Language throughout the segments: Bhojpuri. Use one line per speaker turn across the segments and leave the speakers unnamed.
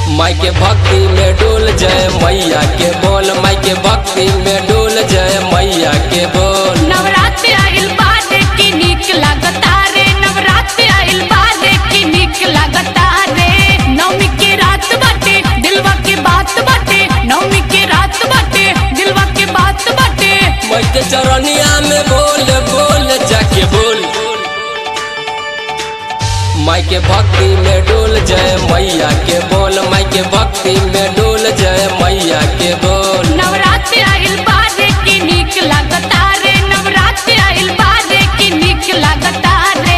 माई के भक्ति में डोल जय मैया के बोल माई के भक्ति में डोल जय मैया के बोल
नवरात्र आइल बाद की नीक लागता रे नवरात्र आइल बाद की नीक लागता रे नवमी के रात बाटे दिलवा के बात बाटे नवमी के रात बाटे दिलवा के बात बाटे
माई के चरनिया में बोल बोल जाके बोल माई के भक्ति में डोल जय मैया के बोल माई के भक्ति में डोल जय मैया के बोल
नवरात्र आइल बाद की नीक लागता रे नवरात्र आइल बाद की नीक लागता रे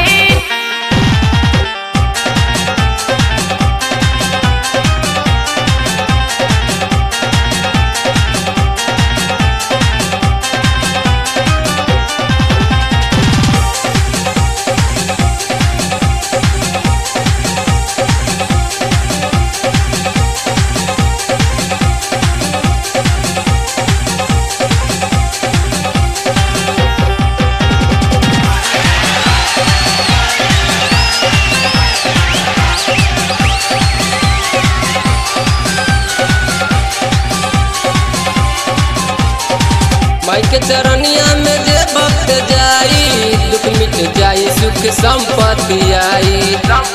माई के चरनिया में जे भक्त जाई दुख मिट जाई सुख संपत्ति आई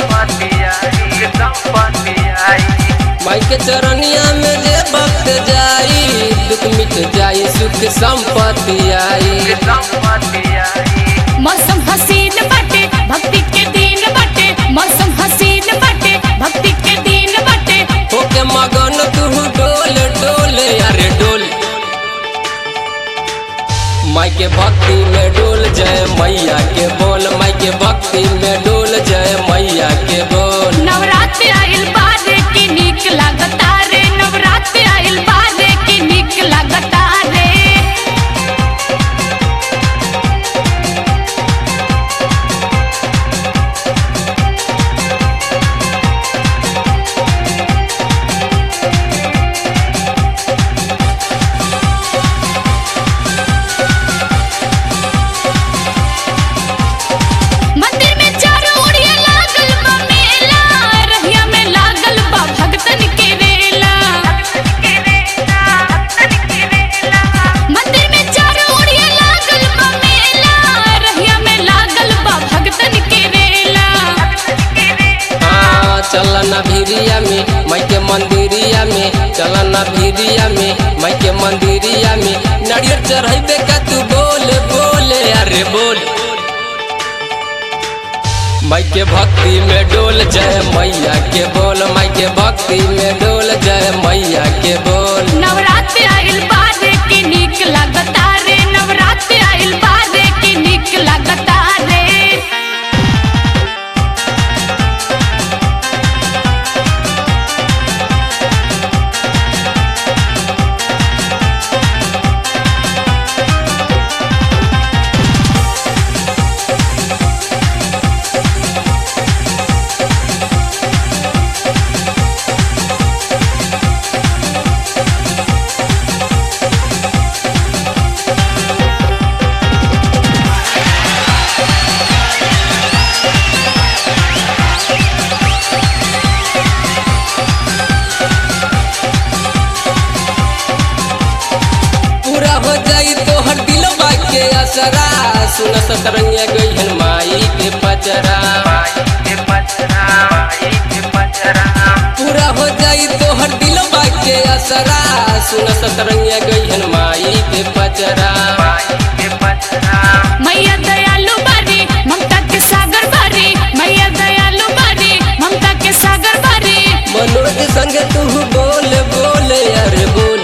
माई के चरनिया में जे भक्त जाई दुख मिट जाई सुख संपत्ति आई
मौसम हसीन बाटे भक्ति के दिन बाटे मौसम हसीन बाटे भक्ति के दिन बाटे
होके मगन तू डोल डोल अरे डोल माई के भक्ति में डोल जय मैया के बोल माई के भक्ति में डोल जय मैया के बोल
नवरात्र आइल बाद की नीक लागता रे नवरात्र आइल बाद की नीक लागता रे मंदिर में चारों ओरिया लागल बा मेला रहिया में लागल बा भक्तन के रेला मंदिर में चारों ओरिया लागल बा मेला रहिया में लागल बा भक्तन के रेला
हाँ चलना भिरिया में माई के मंदिरिया में चलना भिरिया में माई के मंदिरिया में नारियल चढ़ैबे का तू बोल बोल अरे बोल माई के भक्ति में डोल जय मैया के बोल माई के भक्ति में डोल जय मैया के बोल
नवरात्र आइल बाद की नीक लागता रे नवरात्र आइल बाद की नीक लागता रे
पूरा हो जाई तो हर दिलवा के असरा सुन सतरंगिया गई माई के पचरा पूरा हो जाई तो हर दिलवा के असरा सुन सतरंगिया गई माई के पचरा
मैया दयालु बारी ममता के सागर बारी मैया दयालु बारी ममता के सागर बारी
मनोज संग तू बोल बोल अरे बोल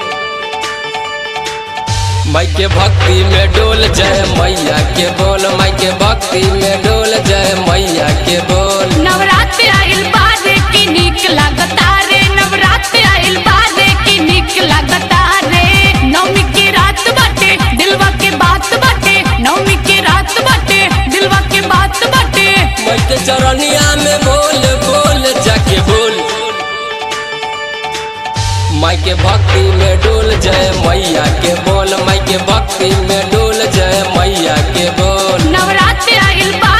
माई के भक्ति में डोल जय मैया के बोल माई के भक्ति में डोल जय मैया के बोल
नवरात्र आइल बाद की नीक लागता रे नवरात्र आइल बाद की नीक लागता रे नवमी के रात बाटे दिलवा के बात बाटे नवमी के रात बाटे दिलवा के बात बाटे
माई के चरनिया में बोल बोल जाके बोल माई के भक्ति में डोल जय मैया के बोल माई के भक्ति में डोल जय मैया के बोल
नवरात्र आइल बाद